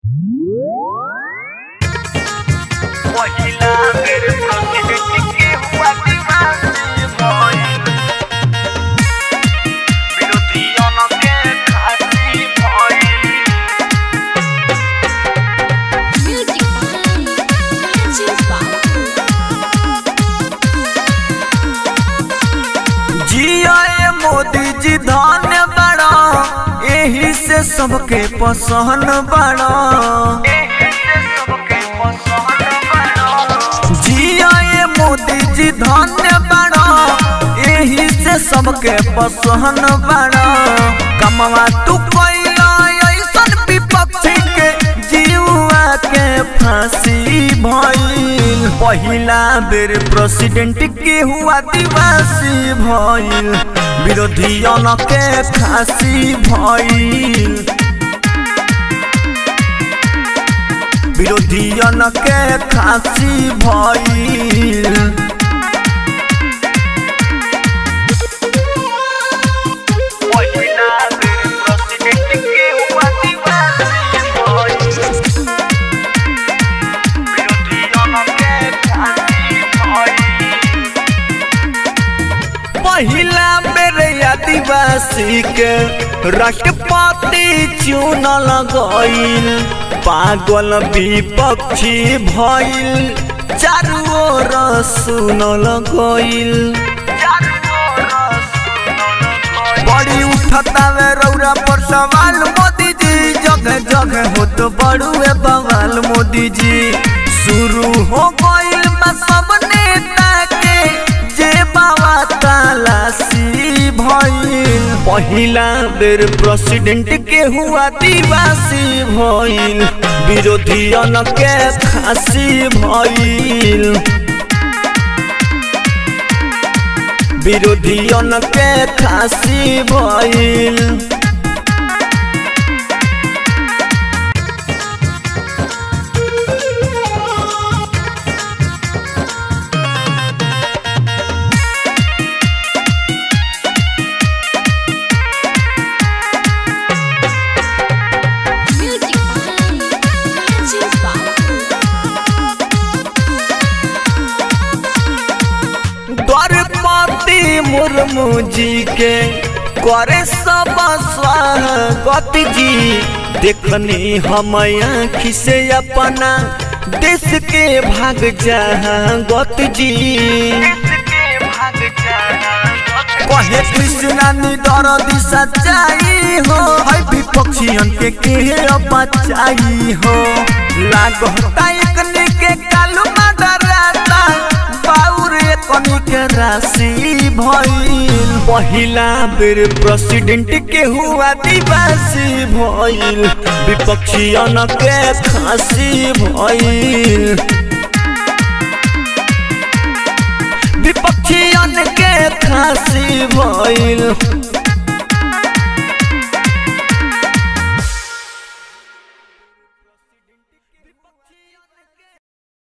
पहिला बेर प्रेसिडेंट के हुआ दीवानी भइल विरोधियन के खासी भइल Music Matches जिया ए मोदी जी धन्य बड़ा एही से सबके पसंद बड़ा जिया ए मोदी जी धन्य बड़ा एही से सबके पसंद बड़ा कमवा तू कैला ऐसन विपक्षी के जीवा के फांसी भइल पहिला बेर प्रेसिडेंट के हुआ दिवासी भइल विरोधियन के फांसी भइल विरोधियन के फांसी भइल पहिला बेर प्रेसिडेंट के हुआ दीवानी भइल विरोधियन के फांसी भइल पहिला बेर आदिवासी के राष्ट्रपति चुनल गईल पागल विपक्षी भइल चारू ओर सुनल गईल बड़ी उठतावे रौरा पर सवाल मोदी जी जगह जगह हो तो बड़ुए बवाल मोदी जी शुरू हो गईल बा सब नेता के जे बाबा तलाशी भइल पहिला बेर प्रेसिडेंट के हुआ दिवासी भइल विरोधियन के फांसी भइल विरोधियन के फांसी भइल Music द्वारपति मुर्मू जी के करे सब स्वागत जी देखनी हम आँखी से अपना देश के भाग जहागत जी कहे कृष्णा निडर दिशा सच्चाई हो है विपक्षियन के के बचाई हो लागता एकने के कालू डराता बाउर एकनी के राशि भइल पहिला बेर प्रेसिडेंट के हुआ दिवासी भइल विपक्षियन के खासी भइल विपक्षियन के खासी भइल